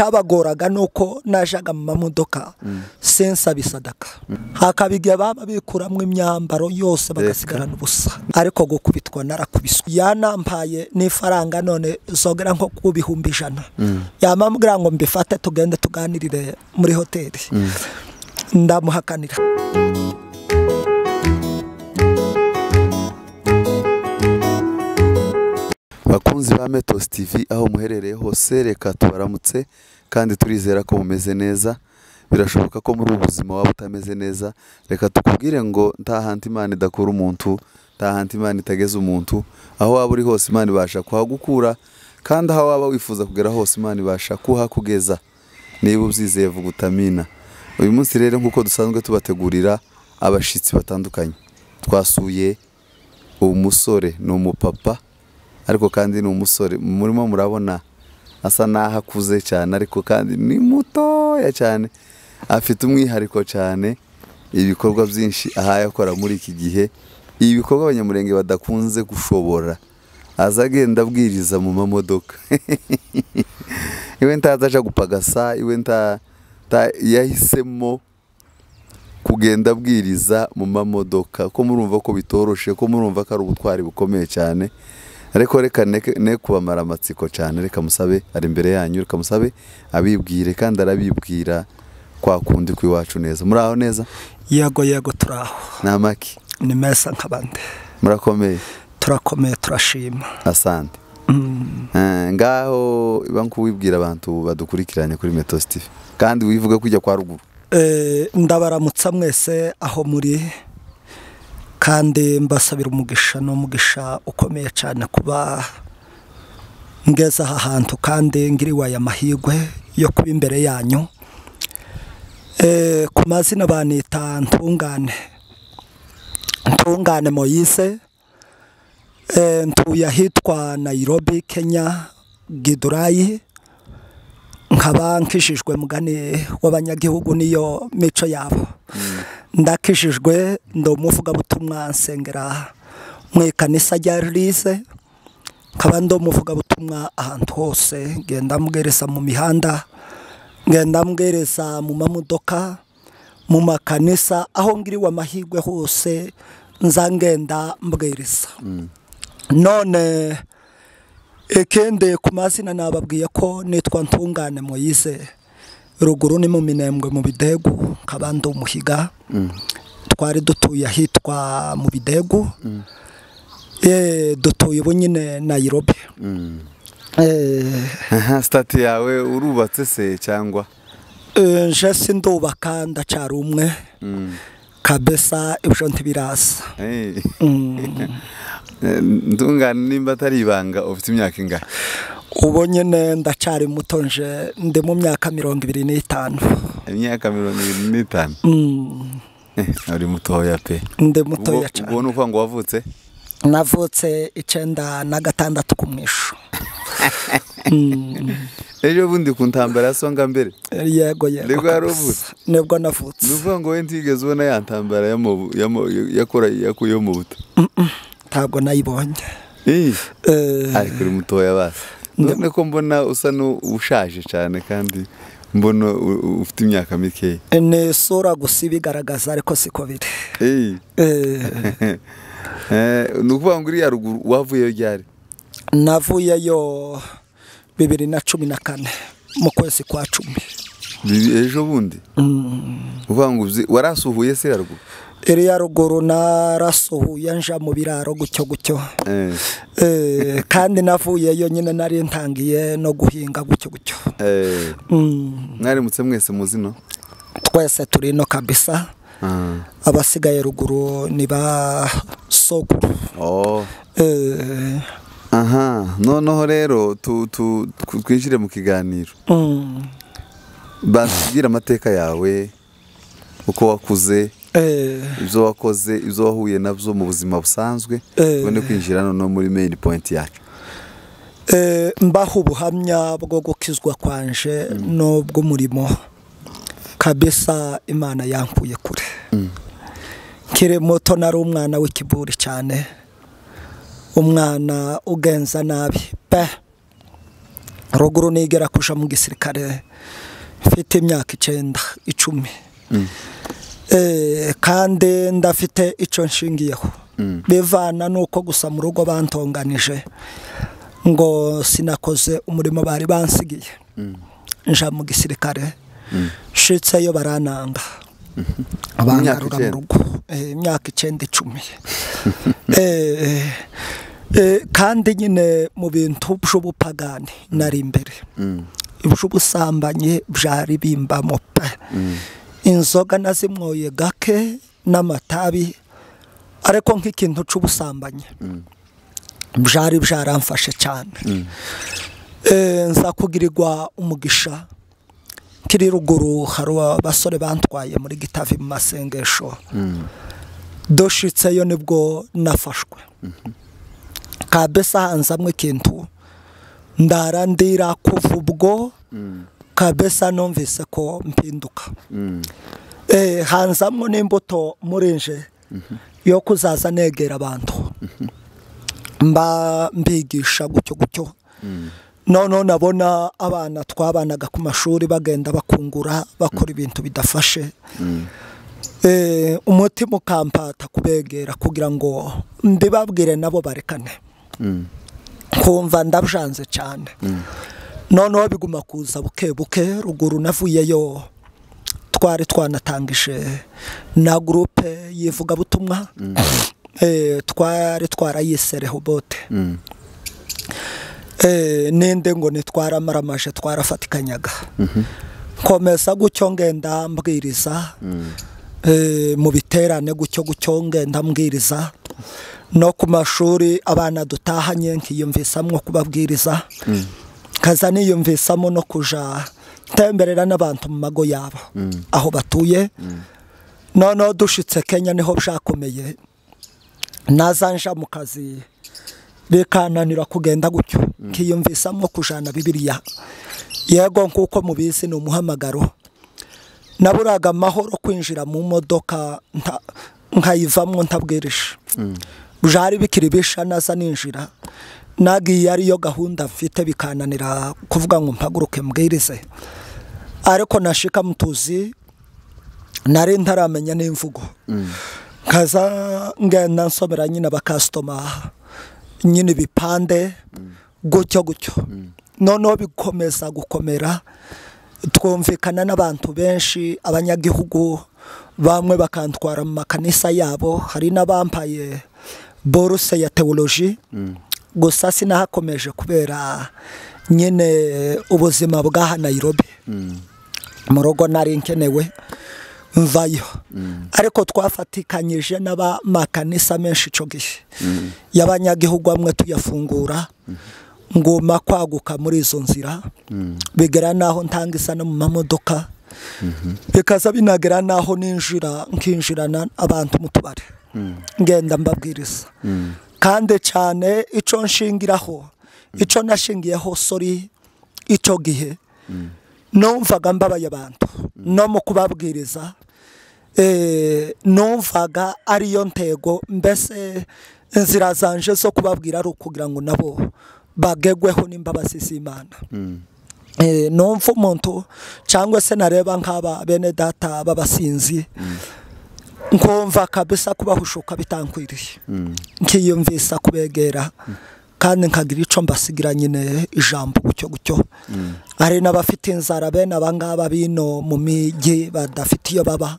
icyabagoraga ni uko najaga mu mamodoka sensa bisadaka hakaba igihe baba bikuramo imyambaro yose bagasigarana ubusa ariko gukubitwa narakubiswe yanampaye n'ifaranga none zogera nko ku bihumbi ijana yamambwira ngo mbifate tugende tuganirire muri hoteli ndamuhakanira bakunzi ba metos tv aho muherereye hose reka tubaramutse kandi turizera ko mumeze neza birashoboka ko muri ubu buzima waba utameze neza reka tukubwire ngo nta hantu imana idakura umuntu nta hantu imana itageze umuntu aho waba uri hose imana ibasha kuhagukura kandi aho waba wifuza kugera hose imana ibasha kuhakugeza niba ubyizeye vuga utamina uyu munsi rero nk'uko dusanzwe tubategurira abashyitsi batandukanye twasuye umusore ni umupapa ariko kandi ni umusore murimo murabona asa n'aho akuze cyane ariko kandi ni mutoya cyane afite umwihariko cyane ibikorwa byinshi ahaye akora muri iki gihe ibikorwa abanyamurenge badakunze gushobora aza agenda abwiriza mu mamodoka iwe ntaza aja gupagasa iwe nta nta- yahisemo kugenda abwiriza mu mamodoka ko murumva ko bitoroshe ko murumva ko ari ubutwari bukomeye cyane ariko reka neke- ne kubamara amatsiko cyane reka musabe ari imbere yanyu reka musabe abibwire kandi arabibwira kwa kundi kw'iwacu neza muri aho neza yego yego turaho ni amaki ni meza nk'abandi murakomeye turakomeye turashima asante Eh, ngaho iba nk'uwibwira abantu badukurikiranye kuri metos tv kandi wivuge ko ujya kwa ruguru Eh, ndabaramutsa mwese aho muri kandi mbasabira umugisha n'umugisha ukomeye cyane kuba ngeze aha hantu kandi ngiriwe aya mahirwe yo kuba imbere yanyu Eh, ku mazina banita ntungane ntungane moyise Eh, ntuye ahitwa nayirobi kenya gidurayi nkaba nkishijwe mugani w'abanyagihugu niyo mico yabo ndakishijwe ndi umuvugabutumwa nsengera mu ikanisa rya rise nkaba ndi umuvugabutumwa ahantu hose ngenda mbwereza mu mihanda ngenda mbwereza mu mamodoka mu makanisa aho ngiriwe amahirwe hose nza ngenda mbwereza none ikindi ku mazina nababwiye ko nitwa ntungane moyize ruguru ni mu minembwe mu bidegu nkabandi umuhiga twari dutuye ahitwa mu bidegu Eh, dutuye ubu nyine nayirobi aha sitati yawe urubatse se cyangwa nje sindubaka ndacara umwe kabesa ibyo ntibirasa Eh, ntungane nimba atari ibanga ufite imyaka ingana ubu nyine ndacyari muto nje ndi mu myaka mirongo ibiri n'itanu imyaka mirongo irindwi n'itanu Mm, Eh, uri mutoya pe ndi ubwo mutoya cyane ubwo ni ukuvuga ngo wavutse navutse icyenda na gatandatu ku mwisho Mm, ejo bundi ku ntambara ya songa mbere yego yego Nibwo wari kabisa. uvutse? nibwo ni navutse ukuvuga ngo we ntigeze ubona ya ntambara y'amabu- y'ama- yakora yakuyeho mu buto ntabwo nayibonye Eh, Eh, ariko uri mutoya basi none ko mbona usa n'ushaje cyane kandi mbona u- u- ufite imyaka mikeya ni isura gusa ibigaragaza ariko siko biri Eh, Eh, eh, ni ukuvuga ngo uriya ruguru wavuyeyo ryari navuyeyo bibiri na cumi na kane mu kwezi kwa cumi Bibi- ejo bundi uvuga ngo ubyi- warasuhuye se yaruguru iriya ruguru narasuhuye nja mu biraro gutyo gutyo Eh, Eh, kandi navuyeyo nyine nari ntangiye no guhinga gutyo gutyo eh, Mm. mwarimutse mwese muzino twese turi ino kabisa abasigaye ruguru ni ba sokuru Eh, aha noneho rero tu- tu- tw- twinjire mu kiganiro mm, batubwira amateka yawe uko wakuze eh, ibyo wakoze ibyo wahuye nabyo mu buzima busanzwe Eh. tubone kwinjira noneho muri main point yacu eh, mbaha ubuhamya bwo gukizwa kwanje n'ubw'umurimo kabisa imana yankuye kure nkiri muto nari umwana w'ikiburi cyane umwana ugenza nabi pe ruguru nigera kuja mu gisirikare mfite imyaka icyenda icumi Eh, kandi ndafite icyo nshingiyeho bivana nuko gusa mu rugo bantonganije ngo sinakoze umurimo bari bansigiye nja mu gisirikare nshitseyo barananga bangarura mu icyenda. rugo Eh, imyaka icyenda icumi Eh, eh, kandi nyine mu bintu by'ubupagani nari imbere iby'ubusambanyi byari bimbamo pe inzoga nazimwoye gake n'amatabi ariko nk'ikintu cy'ubusambanyi byari byaramfashe cyane Eh, nza kugirirwa umugisha kiri ruguru hari abasore bantwaye muri gitavi mu masengesho doshitseyo nibwo nafashwe kabisa hanzamwe ikintu ndara ndira kuva ubwo kabisa numvise ko mpinduka Eh, hanzamwe n'imbuto murinje yo kuzaza negera abantu mba mbigisha gutyo gutyo noneho nabona abana twabanaga ku mashuri bagenda bakungura bakora ibintu bidafashe Eh, umutima ukampata kubegera kugira ngo mbibabwire nabo barekane kumva ndabyanze cyane noneho biguma kuza buke buke ruguru navuyeyo twari twanatangije na gurupe yivugabutumwa Eh, twari twarayise rehobote Eh, ninde ngo ntitwaramaramaje twarafatikanaga komeza gutyo ngenda mbwiriza eh, mu biterane gutyo gutyo ngenda mbwiriza no ku mashuri abana dutahanye nkiyumvisamo kubabwiriza nkaza niyumvisamo no kuja ntemberera n'abantu mu mago yabo aho batuye noneho dushitse kenya niho byakomeye nazanja mu kazi bikananira kugenda gutyo nkiyumvisamo kujana bibiliya yego nk'uko mubizi ni umuhamagaro naburaga amahoro kwinjira mu modoka nta- nkayivamo ntabwirije byari bikiri bisha naza ninjira nagiye ariyo gahunda mfite bikananira kuvuga ngo mpaguruke mbwirize ariko nashika mutuzi nari ntaramenya n'imvugo nkaza ngenda nsomera nyine abakasitoma nyine ibipande gutyo gutyo noneho bikomeza gukomera twumvikana n'abantu benshi abanyagihugu bamwe bakantwara mu makanisa yabo hari n'abambaye boruse ya tewoloji gusa sinahakomeje kubera nyine ubuzima bw'aha Nairobi mu rugo nari nkenewe mvayo ariko twafatikanyije n'abamakanisa menshi icyo gihe y'abanyagihugu amwe tuyafungura nguma kwaguka muri izo nzira bigera n'aho ntangisa no mu mamodoka bikaza binagera n'aho ninjira nkinjirana abantu mu tubari ngenda mbabwiriza kandi cyane icyo nshingiraho icyo nashingiyeho sori icyo gihe numvaga mbabaye abantu no mu kubabwiriza eh, numvaga ariyo ntego mbese inzira zanje zo kubabwira ari ukugira ngo nabo bagegweho n'imbabazi z'imana Eh, numva umuntu cyangwa se nareba nk'aba bene data b'abasinzi nkumva kabisa kubahushuka bitankwiriye nkiyumvisa kubegera kandi nkagira icyo mbasigira nyine ijambo gutyo gutyo hari n'abafite inzara bene abangaba bino mu mijyi badafite iyo baba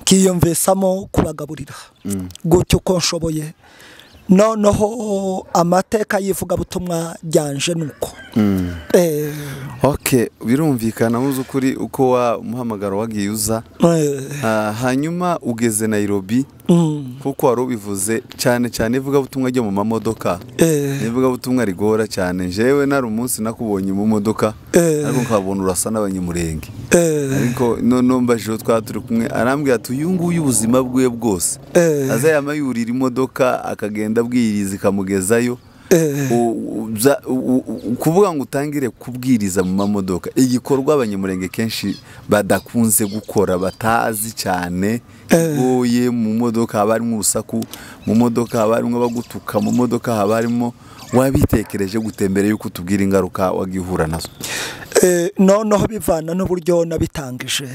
nkiyumvisamo kubagaburira gutyo uko nshoboye noneho amateka y'ivugabutumwa ryanje ni uko Eh, ok birumvikana mu by'ukuri uko wa muhamagaro wagiye uza eh, Ah, hanyuma ugeze Nairobi kuko wari ubivuze cyane cyane ivugabutumwa ryo mu mamodoka eh, ivugabutumwa rigora cyane njyewe nari umunsi nakubonye mu modoka Eh. ariko nkabona urasa n'abanyamurenge eh, ariko noneho mbajeho twaba turi kumwe arambwira ati uyu nguyu ubuzima bwe bwose Eh. aza yamayurira imodoka akagenda abwiriza ikamugezayo eh, U- u- bya- u- u- kuvuga ngo utangire kubwiriza mu mamodoka igikorwa abanyamurenge kenshi badakunze gukora batazi cyane kigoye mu modoka haba harimo urusaku mu modoka haba harimo abagutuka mu modoka haba harimo wabitekereje gutembera yuko utubwira ingaruka wagihura nazo noneho bivana n'uburyo nabitangije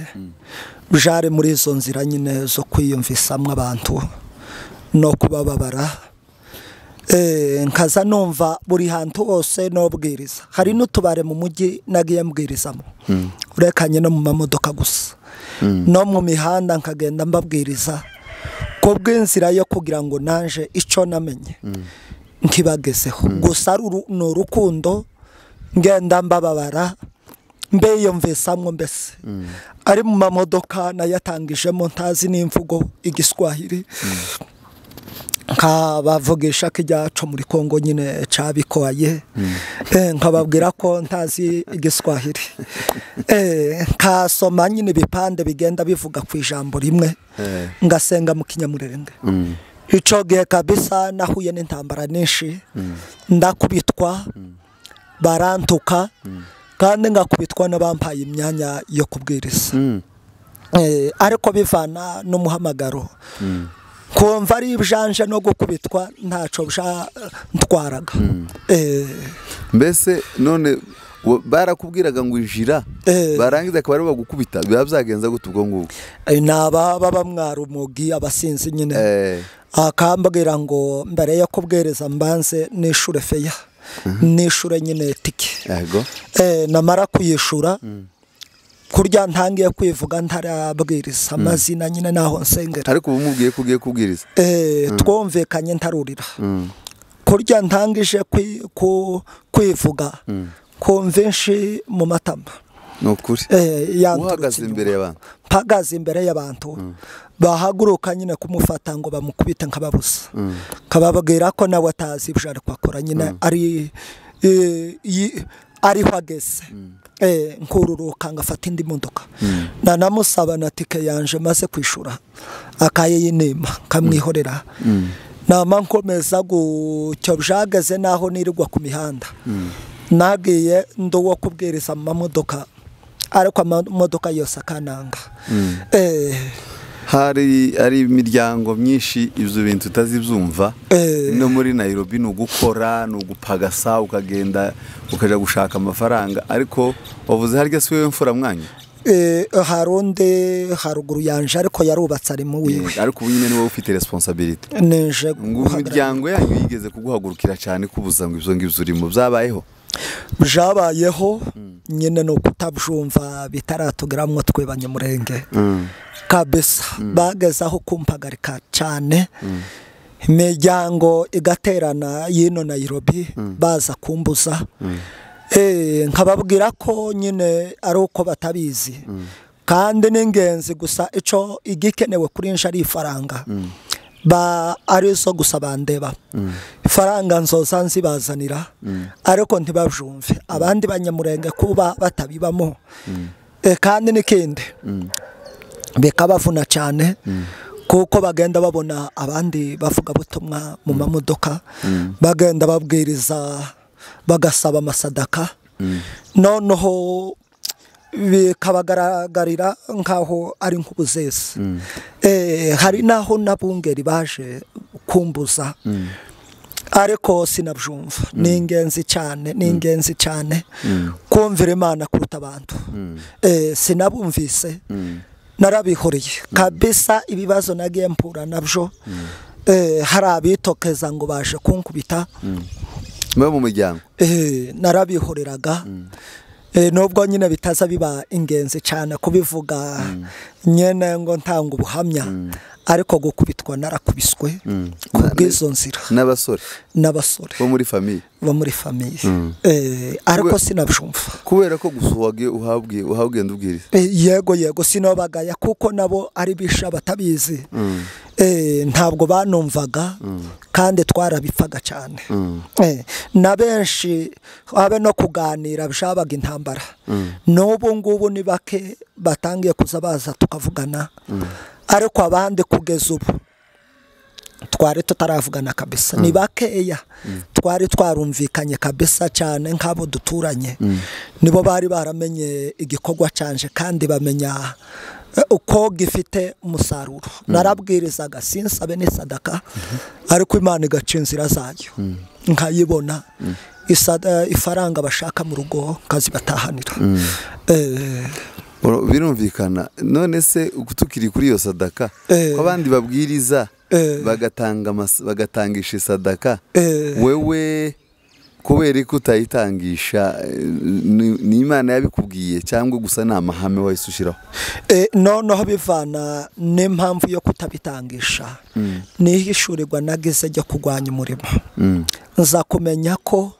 jare muri izo nzira nyine zo kwiyumvisamo abantu no kubababara nkaza numva buri hantu hose n'ubwiriza hari n'utubare mu mujyi nagiye mbwirizamo urekanye no mu mamodoka gusa no mu mihanda nkagenda mbabwiriza ku bw'inzira yo kugira ngo naje icyo namenye ntibagezeho gusa ni urukundo ngenda mbababara mbeyumvisamo mbese ari mu mamodoka nayatangijemo ntazi n'imvugo igiswahili nkabavugisha ko icyacu muri congo nyine cyabikoye nkababwira ko ntazi igiswahili nkasoma nyine ibipande bigenda bivuga ku ijambo rimwe ngasenga mu kinyamurenge icyo gihe kabisa nahuye n'intambara nyinshi ndakubitwa barantuka kandi ngakubitwa n'abampaye imyanya yo kubwiriza ariko bivana n'umuhamagaro kumva ari ibijanje no gukubitwa ntacyo byatwaraga mbese none barakubwiraga ngo ijira barangiza akaba aribo bagukubita biba byagenza gute ubwo ngubwo ni ababa bamwara umugi abasinzi nyine akambwira ngo mbere yo kubwiriza mbanze n'ishure feya n'ishure nyine tike namara kuyishura kurya ntangiye kwivuga ntarabwiriza amazina nyine naho nsengera ariko ubu mubwiye ko ugiye kubwiriza twumvikanye ntarurira kurya ntangije kwivuga konvenshi mu matama ni ukuri uhagaze imbere y'abantu mpagaze imbere y'abantu bahaguruka nyine kumufata ngo bamukubite nkababuza nkababwira ko nawe atazi ibyo ari kwakora nyine ari ariho ageze nkururuka ngafata indi modoka nanamusaba na tike yanje maze kwishura akayiyinima nkamwihorera nama nkomeza gucyo byageze naho nirirwa ku mihanda nagiye ndi uwo kubwiriza mu mamodoka ariko amamodoka yose akananga hari ari imiryango myinshi ibyo bintu utazibyumva no muri nayirobi ni ugukora ni ugupagasa ukagenda ukajya gushaka amafaranga ariko wavuze harya si wowe mfura mwanya hari undi haruguru yanje ariko yarubatse ari mu wiwe ariko ubu nyine ni wowe ufite resiponsabiriti ngo imiryango yanyu yigeze kuguhagurukira cyane kubuza ngo ibyo ngibyo urimo byabayeho byabayeho nyine ni ukutabyumva bitaratugeramo twe banyamurenge kabisa bagezaho kumpagarika cyane imiryango igaterana y'ino nayirobi baza kumbuza nkababwira ko nyine ari uko batabizi kandi ni ingenzi gusa icyo igikenewe kuri njye ari ifaranga arizo gusa bandeba ifaranga nzoza nzibazanira ariko ntibabyumve abandi banyamurenge kuba batabibamo kandi n'ikindi bikabavuna cyane kuko bagenda babona abandi bavugabutumwa mu mamodoka bagenda babwiriza bagasaba amasadaka noneho bikabagaragarira nk'aho ari nk'ubuzesi hari n'aho n'abungeri baje kumbuza ariko sinabyumva ni ingenzi cyane ni ingenzi cyane kumvira imana kuruta abantu sinabumvise narabihuriye kabisa ibibazo nagiye mpura nabyo hari abitokeza ngo baje kunkubita mu muryango narabihoreraga nubwo nyine bitaza biba ingenzi cyane kubivuga nyine ngo ntanga ubuhamya ariko gukubitwa narakubiswe ku bw'izo nzira n'abasore n'abasore bo muri famiye bo muri famiye ariko sinabyumva kubera ko gusa uhabwiye uhabwenda ubwiriza yego yego sinabagaya kuko nabo ari bisha batabizi ntabwo banumvaga kandi twarabipfaga cyane na benshi habe no kuganira byabaga intambara n'ubu ngubu ni bake batangiye kuza baza tukavugana ariko abandi kugeza ubu twari tutaravugana kabisa ni bakeya twari twarumvikanye kabisa cyane nk'abo duturanye nibo bari baramenye igikorwa cyanje kandi bamenya uko gifite umusaruro narabwirizaga sinsabe n'isadaka ariko imana igaca inzira zayo nkayibona isada- ifaranga bashaka mu rugo nkazibatahanira Eh, Oro- birumvikana none se tukiri kuri iyo sadaka Eh. ko abandi babwiriza Eh. bagatanga amas- bagatangisha isadaka Eh. wewe kubera ko utayitangisha eh, ni- ni imana yabikubwiye cyangwa gusa ni amahame wahise ushyiraho eh, noneho bivana n'impamvu yo kutabitangisha nihishurirwa nagize ryo kurwanya umurimo Mm. nza kumenya ko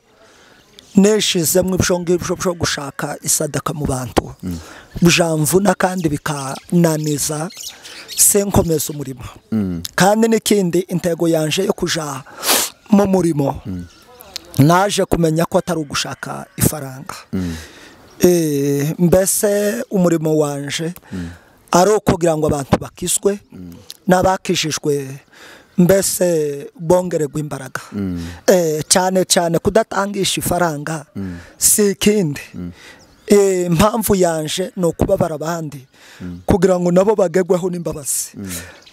nishizemo ibyo ngibyo byo gushaka isadaka mu bantu bujamvuna kandi bikananiza se nkomeza umurimo kandi n'ikindi intego yanje yo kuja mu murimo naje kumenya ko atari ugushaka ifaranga Eh, mbese umurimo wanje ari ukugira ngo abantu bakizwe n'abakijijwe mbese bongererwa imbaraga Eh, cyane cyane kudatangisha ifaranga si ikindi Eh, impamvu yanje ni ukubabara abandi kugira ngo nabo bagegweho n'imbabazi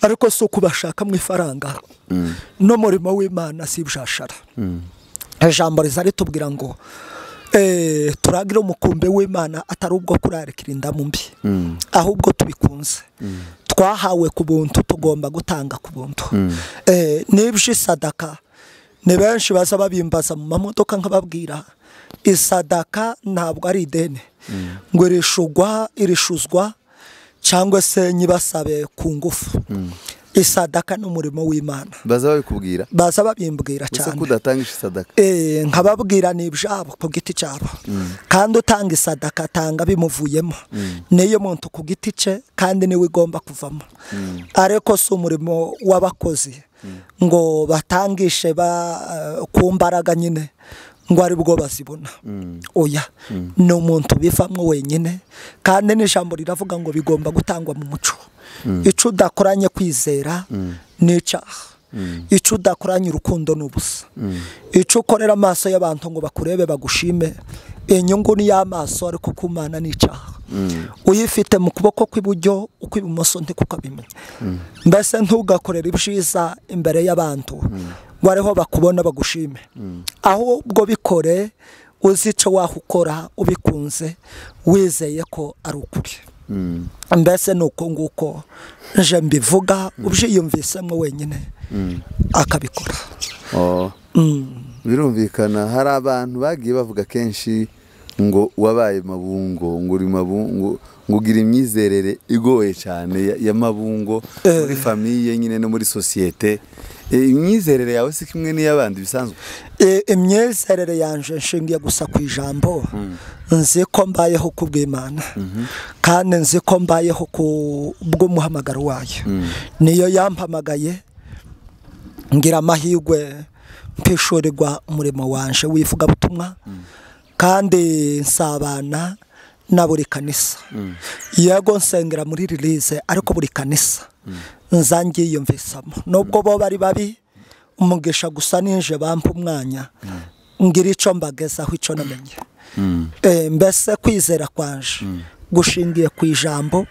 ariko si ukubashaka mu ifaranga n'umurimo w'imana si ibishashara ijambo riza ritubwira ngo eh, turagire umukumbi w'imana atari ubwo kurarikira indamu mbi ahubwo tubikunze twahawe ku buntu tugomba gutanga ku buntu Eh, n'ibyo isadaka ni benshi baza babimbaza mu mamodoka nkababwira isadaka ntabwo ari ideni ngo irishugwa irishuzwa cyangwa se nyibasabe ku ngufu isadaka ni umurimo w'imana baza babikubwira baza babimbwira gusa cyane ko udatangisha isadaka Eh, nkababwira ni ibyabo ku giti cyabo kandi utanga isadaka atanga bimuvuyemo niyo muntu ku giti cye kandi niwe igomba kuvamo ariko si umurimo w'abakozi ngo batangishe ba, eh, ku mbaraga nyine ngo ari bwo bazibona oya ni umuntu bivamo wenyine kandi n'ijambo riravuga ngo bigomba gutangwa mu muco icyo udakoranye kwizera ni icyaha icyo udakoranye urukundo ni ubusa icyo ukorera amaso y'abantu ngo bakurebe bagushime inyungu ni iy'amaso ariko kumana ni icyaha uyifite mu kuboko kw'iburyo ukw'ibumoso ntikukabimenya mbese ntugakorere ibyiza imbere y'abantu ngo ariho bakubona bagushime ahubwo bikore uzi icyo waho ukora ubikunze wizeye ko ari ukuri mbese ni uko nguko nje mbivuga ubyiyumvisemo wenyine akabikora Oh. birumvikana hari abantu bagiye bavuga kenshi ngo wabaye mabungo ngo uri mabungo ngo ugira imyizerere igoye cyane ya- ya mabungo muri famiye nyine no muri sosiyete Eh, imyizerere yawe si kimwe n'iy'abandi bisanzwe E- imyizerere yanje nshingiye gusa ku ijambo nzi ko mbayeho ku bw'imana kandi nzi ko mbayeho ku bw'umuhamagaro wayo niyo yampamagaye ngira amahirwe mpishurirwa umurimo wanje w'ivugabutumwa kandi nsabana na buri kanisa yego nsengera muri rilize ariko buri kanisa nza ngiyumvisamo nubwo bo bari babi umugisha gusa ninje bampa umwanya ngira icyo mbagezaho icyo namenye Eh, mbese kwizera kwanje gushingiye ku ijambo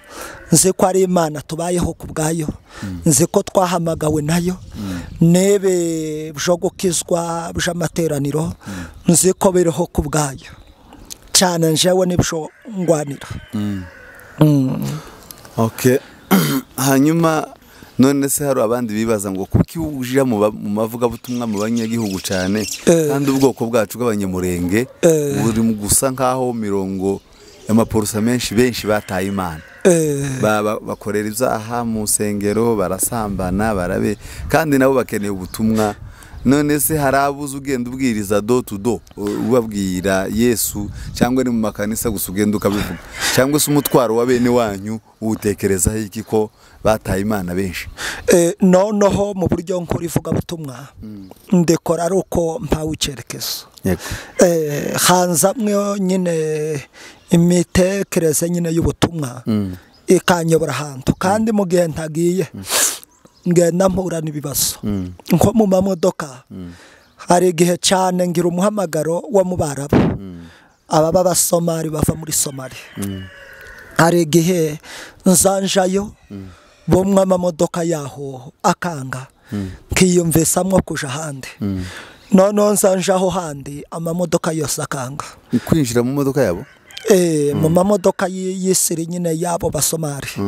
nzi ko ari imana tubayeho ku bwayo nzi ko twahamagawe nayo n'ebe byo gukizwa by'amateraniro nzi ko biriho ku bwayo cyane njyewe n'ibyo ngwanira okay. hanyuma none se hari abandi bibaza ngo kuki ujya mu ba- mu mavugabutumwa mu banyagihugu cyane Eh. kandi ubwoko bwacu bw'abanyamurenge Eh. buri mu gusa nk'aho mirongo y'amaporosa menshi benshi bataye imana Eh, Ba- ba- bakorera ibyaha mu nsengero barasambana barabe kandi nabo bakeneye ubutumwa none se hari abuze ugenda ubwiriza do to do u- ubabwira yesu cyangwa ni mu makanisa gusa ugenda ukabivuga cyangwa se umutwaro wa bene wanyu uwutekerezaho iki ko bataye imana benshi eh, noneho mu buryo nkora ivugabutumwa ndikora ari uko mpawe icyerekezo yego eh, hanzamwe nyine imitekerereze nyine y'ubutumwa ikanyobora ahantu kandi mu gihe ntagiye ngenda mpura n'ibibazo nko mu mamodoka hari igihe cyane ngira umuhamagaro wo mu barabu ababa abasomali bava muri somali hari igihe nzanjayo bumwe amamodoka yaho akanga nkiyumvisamwo kujya ahandi noneho nzanje aho handi amamodoka yose akanga kwinjira mu modoka yabo Eh, mu mamodoka y- y'isiri nyine y'abo basomali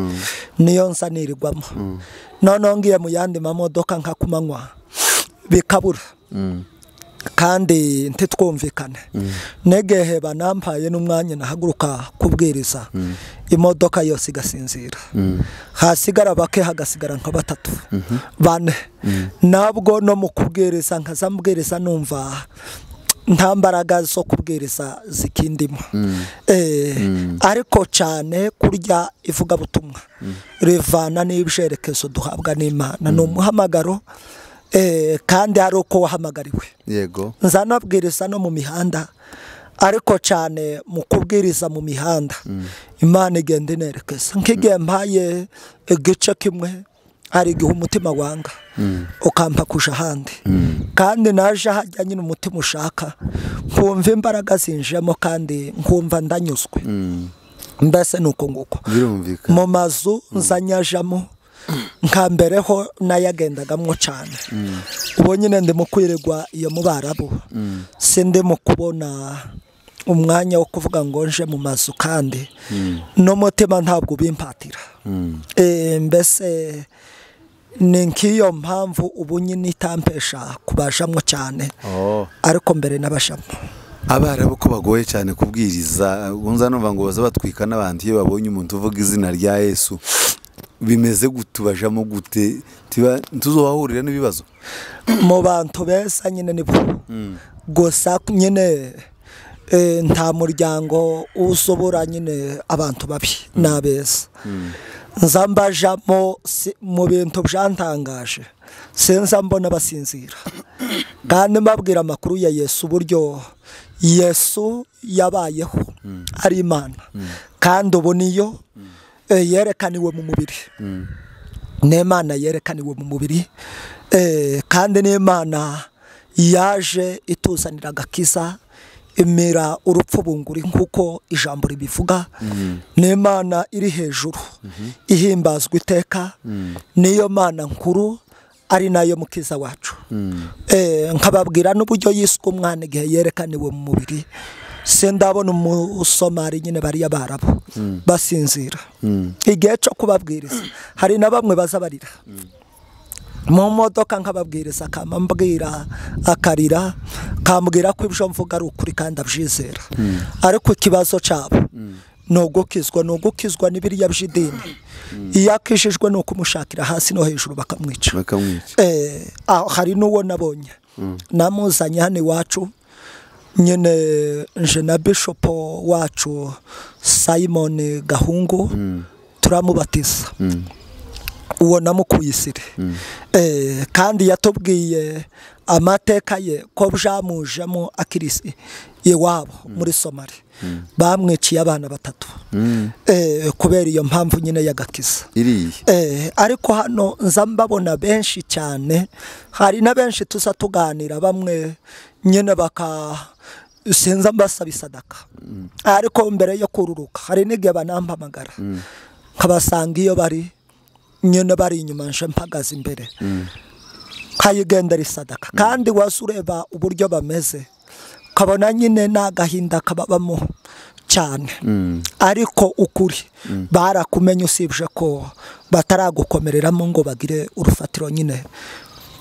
niyo nza nirirwamo noneho ngiye mu yandi mamodoka nka ku manywa bikabura kandi ntitwumvikane negehe banampaye n'umwanya nahaguruka kubwiriza imodoka yose igasinzira hasigara bake hagasigara nka batatu bane nabwo no mu kubwiriza nkaza mbwiriza numva nta mbaraga zo kubwiriza zikindimo Eh, ariko cyane kurya ivugabutumwa rivana n'ibyerekezo duhabwa n'imana ni umuhamagaro eh, kandi ari uko wahamagariwe yego nzanabwiriza no mu mihanda ariko cyane mu kubwiriza mu mihanda imana igenda inerekeza nk'igihe mpaye igice kimwe hari igihe umutima wanga ukampa kujya ahandi kandi naje hajya nyine umutima ushaka nkumva imbaraga zinjemo kandi nkumva ndanyuzwe mbese ni uko nguko birumvikana mu mazu nzanyajamo nka mbere ho nayagendagamo cyane ubu nyine ndimo kwirirwa iyo mu barabu si ndimo kubona umwanya wo kuvuga ngo nje mu mazu kandi n'umutima ntabwo ubimpatira Eh, mbese ni nk'iyo mpamvu ubu nyine itampesha kubajamo cyane Oh. ariko mbere n'abajamo abarabu ko bagoye cyane kubwiriza nza numva ngo baza batwika n'abantu iyo babonye umuntu uvuga izina rya yesu bimeze gute bajamo gute tiba ntituzahahurira n'ibibazo mu bantu beza nyine ni bo gusa nyine eh, nta muryango usobora nyine abantu babi ni abeza nza mbajamo si- mu bintu byantangaje sinza mbona basinzira kandi mbabwira amakuru ya yesu uburyo yesu yabayeho ari imana kandi ubu niyo eh, yerekaniwe mu mubiri n'imana yerekaniwe mu mubiri eh, kandi n'imana yaje ituzanira agakiza imera urupfu bunguri nk'uko ijambo ribivuga n'imana iri hejuru ihimbazwa iteka niyo mana nkuru ari nayo mukiza wacu Eh, nkababwira n'uburyo yiswe umwana igihe yerekaniwe mu mubiri sindabona umusomari nyine bariya barabo basinzira igihe cyo kubabwiriza hari na bamwe baza barira mu modoka nkababwiriza akamambwira akarira kambwira ko ibyo mvuga ari ukuri kandi abyizera ariko ikibazo cyabo ni ugukizwa ni ugukizwa n'ibiriya by'idini iyo akijijwe ni ukumushakira hasi no hejuru bakamwica bakamwica eh, aho hari n'uwo nabonye namuzanye hano iwacu nyine nje na bishopo wacu simon gahungu turamubatiza uwo namukuye isiri Eh, kandi yatubwiye amateka ye ko byamujemo akirisi iwabo muri somali bamwiciye abana batatu Eh, kubera iyo mpamvu nyine y'agakiza iriya Eh, ariko hano nza mbabona benshi cyane hari na benshi tuza tuganira bamwe nyine baka sinza mbasaba isadaka ariko mbere yo kururuka hari n'igihe banampamagara nkabasanga iyo bari nyine bari inyuma nje mpagaze imbere nkayigendera isadaka kandi waza ureba uburyo bameze ukabona nyine ni agahinda kababamo cyane ariko ukuri barakumenye usibye ko bataragukomereramo ngo bagire urufatiro nyine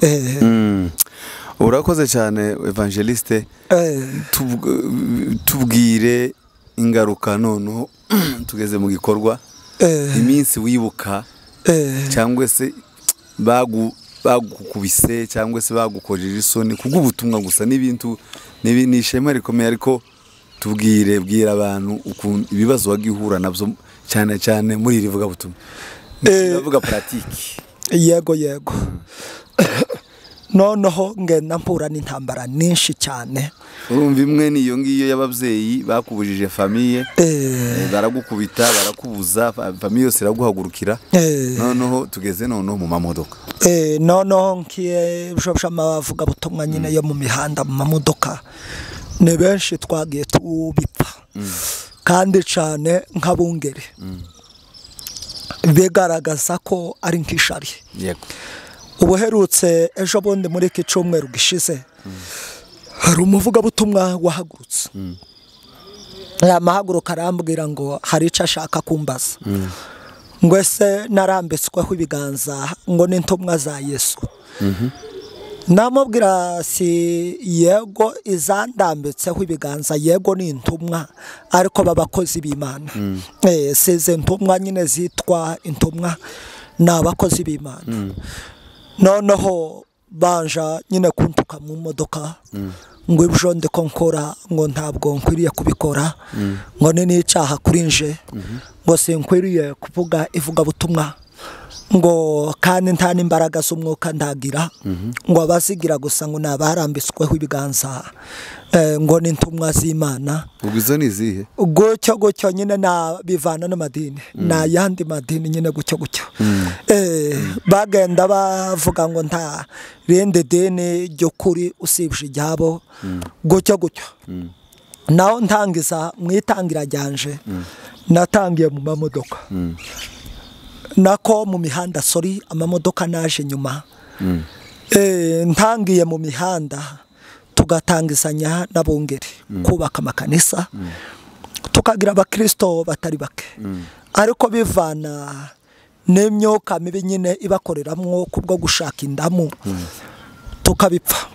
Eh, urakoze cyane evangeliste eh, Tubw- tubwire ingaruka noneho tugeze mu gikorwa eh, iminsi wibuka eh. cyangwa se bagu bagukubise cyangwa se bagukojeje isoni kubw'ubutumwa gusa n'ibintu n'ibi- ni ishema rikomeye ariko tubwire bwira abantu ukuntu ibibazo wagiye uhura nabyo cyane cyane muri iri vugabutumwa Eh. ndavuga puratike yego yego noneho ngenda mpura n'intambara nyinshi cyane urumva imwe niyo ngiyo y'ababyeyi bakubujije famiye Eh, baragukubita barakubuza fa- famiye yose iraguhagurukira eh. noneho tugeze noneho mu mamodoka Eh, noneho nkiye abavuga butumwa nyine yo mu mihanda mu mamodoka ni benshi twagiye tubipfa kandi cyane nk'abungeri bigaragaza ko ari nk'ishari yego ubuherutse ejo bundi muri iki cyumweru gishize hari umuvugabutumwa wahagurutse yamahaguruka arambwira ngo hari icyo ashaka kumbaza ngo ese narambitsweho ibiganza ngo n'intumwa za yesu namubwira si yego izandambitseho ibiganza yego ni intumwa ariko b'abakozi b'imana Eh, si izi ntumwa nyine zitwa intumwa ni abakozi b'imana noneho banja nyine kuntuka mu modoka ngo ibyo ndi ko nkora ngo ntabwo nkwiriye kubikora ngo ni n'icyaha kuri nje ngo sinkwiriye kuvuga ivugabutumwa ngo kandi nta n'imbaraga z'umwuka ndagira ngo abazigira gusa ngo ni abarambitsweho ibiganza eh, ngo ni intumwa z'imana ubwo izo ni izihe gutyo gutyo nyine na bivana n'amadini ni ayandi madini nyine gutyo gutyo Eh, bagenda bavuga ngo nta rindi dini ry'ukuri usibye iryabo gutyo gutyo naho ntangiza mu itangira ryanje natangiye mu mamodoka nako mu mihanda sori amamodoka naje nyuma Eh, ntangiye mu mihanda tugatangizanya n'abungeri kubaka amakanisa tukagira abakirisito batari bake ariko bivana n'imyuka mibi nyine ibakoreramo kubwo gushaka indamu tukabipfa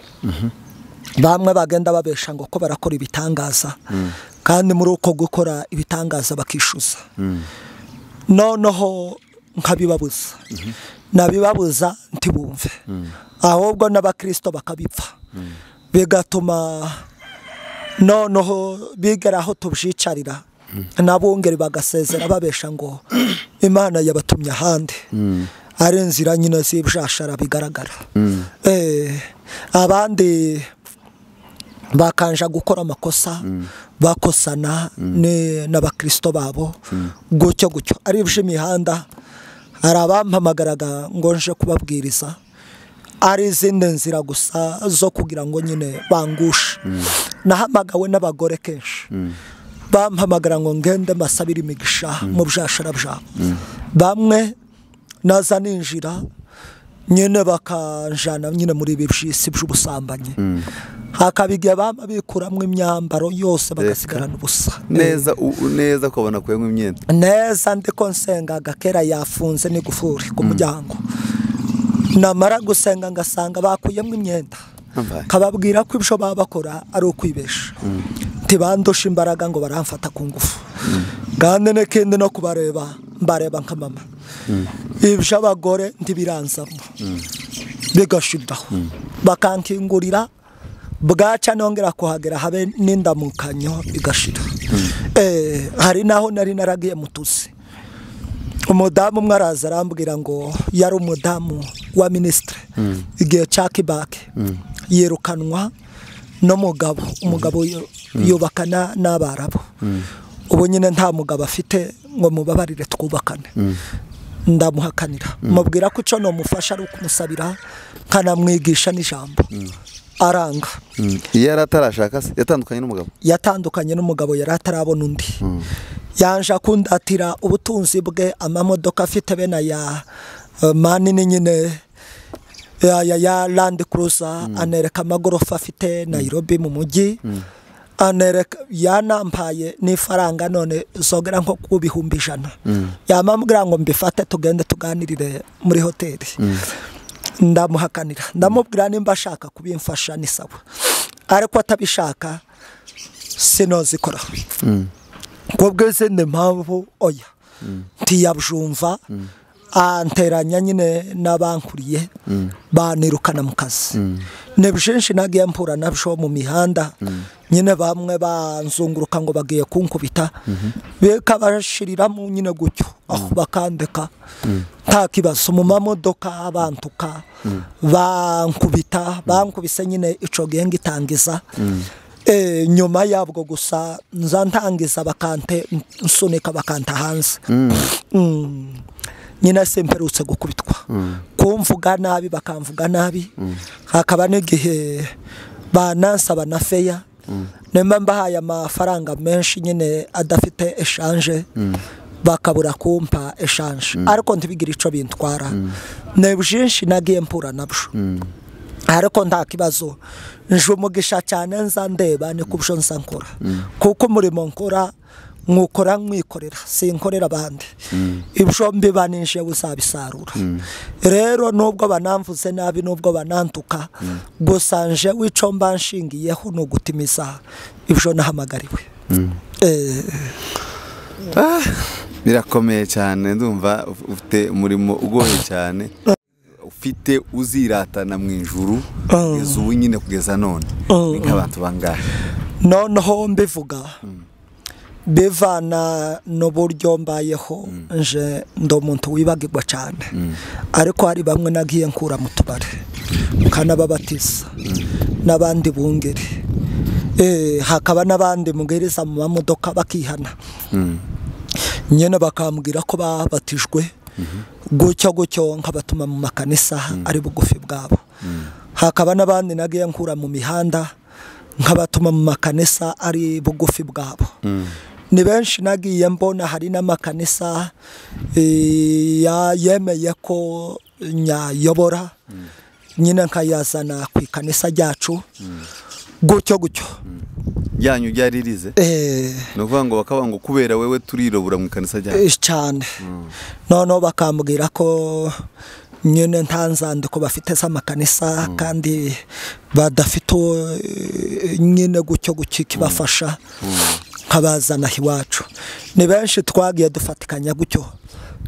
bamwe bagenda babesha ngo ko barakora ibitangaza kandi muri uko gukora ibitangaza bakishyuza noneho nkabibabuza nabibabuza ntibumve ahubwo n'abakirisito bakabipfa bigatuma noneho bigera aho tubyicarira n'abungeri bagasezera babesha ngo imana yabatumye ahandi ari inzira nyine z'ibishashara bigaragara Eh, abandi bakanja gukora amakosa bakosana ni- n'abakirisito babo gutyo gutyo ari iby'imihanda hari abampamagaraga ngo nje kubabwiriza ari izindi nzira gusa zo kugira ngo nyine bangushe nahamagawe n'abagore kenshi bampamagara ngo ngende mbasabire imigisha mu byashara byabo bamwe naza ninjira nyine bakanjana nyine muri ibi by'isi by'ubusambanyi hakaba igihe baba bikuramo imyambaro yose bagasigarana ubusa neza u- u- neza ukabona akuyemo imyenda neza ndiko nsengaga kera yafunze n'igufuri ku muryango namara gusenga ngasanga bakuyemo imyenda Ambaye. kababwira ko ibyo baba bakora ari ukwibesha ntibandusha imbaraga ngo baramfata ku ngufu kandi n'ikindi no kubareba mbareba nka mama ibyo abagore ntibiranzamo bigashiraho bakankingurira bwaca nongera kuhagera habe n'indamukanyo igashira Eh, hari naho nari naragiye mutuzi umudamu umwe araza arambwira ngo yari umudamu wa minisitiri igihe cya kibake yirukanwa n'umugabo umugabo yu- yubakana n'abarabu ubu nyine nta mugabo afite ngo mubabarire twubakane ndamuhakanira mubwira ko icyo namufasha ari ukumusabira nkanamwigisha n'ijambo aranga iyo yari atarashaka se yatandukanye n'umugabo yatandukanye n'umugabo yari atarabona undi yaje akundatira ubutunzi bwe amamodoka afite bene aya eh, manini nyine ya, ya, ya landi kuruza anereka amagorofa afite nayirobi mu mujyi anereka yanampaye n'ifaranga none zogera nko ku bihumbi ijana yamambwira ngo mbifate tugende tuganirire muri hoteli ndamuhakanira ndamubwira nimba ashaka kubimfasha ni sawa ariko atabishaka sinozikora kubw'izindi mpamvu oya ntiyabyumva anteranya nyine n'abankuriye banirukana mu kazi ni byinshi nagiye mpura nabyo mu mihanda nyine bamwe banzunguruka ngo bagiye kunkubita bikabashyiriramo nyine gutyo aho bakandeka nta kibazo mu mamodoka bantuka bankubita bankubise nyine icyo gihe ngitangiza Eh, nyuma yabwo gusa nza ntangiza bakante nsunika bakanta hanze Mm. nyine simperutse gukubitwa kumvuga nabi bakamvuga nabi hakaba n'igihe banansaba na feya nimba mbahaye amafaranga menshi nyine adafite eshanje bakabura kumpa eshanje ariko ntibigire icyo bintwara ni byinshi nagiye mpura nabyo ariko nta kibazo nje umugisha cyane nza ndeba ni ku byo nza nkora kuko umurimo nkora nkukora nkwikorera sinkorera abandi ibyo mbibanije uzabisarura rero nubwo banamvuze nabi nubwo bananduka gusa nje w'icyo mba nshingiyeho ni ugutimiza ibyo nahamagariwe Eh, birakomeye cyane ndumva ufite umurimo ugoye cyane ufite uziratana mu ijuru kugeza ubu nyine kugeza none Mm. ni nk'abantu bangahe noneho mbivuga bivana n'uburyo mbayeho nje ndi umuntu wibagirwa cyane ariko hari bamwe nagiye nkura mu tubare nkanababatiza n'abandi bungeri Eh, hakaba n'abandi mubwiriza mu mamodoka bakihana nyine bakambwira ko babatijwe gutyo gutyo nkabatuma mu makanisa ari bugufi bwabo hakaba n'abandi nagiye nkura mu mihanda nkabatuma mu makanisa ari bugufi bwabo ni benshi nagiye mbona hari n'amakanisa eh, ya- yemeye ko nyayobora nyine nkayazana ku ikanisa ryacu gutyo gutyo ryanyu ryari rize Eh, ni ukuvuga ngo bakaba ngo kubera wewe turirobura mu ikanisa ryacu Eh, cyane noneho bakambwira ko nyine nta nzandiko bafite z'amakanisa kandi badafite eh, nyine gutyo gutyo ikibafasha nkabazana iwacu ni benshi twagiye dufatikanya gutyo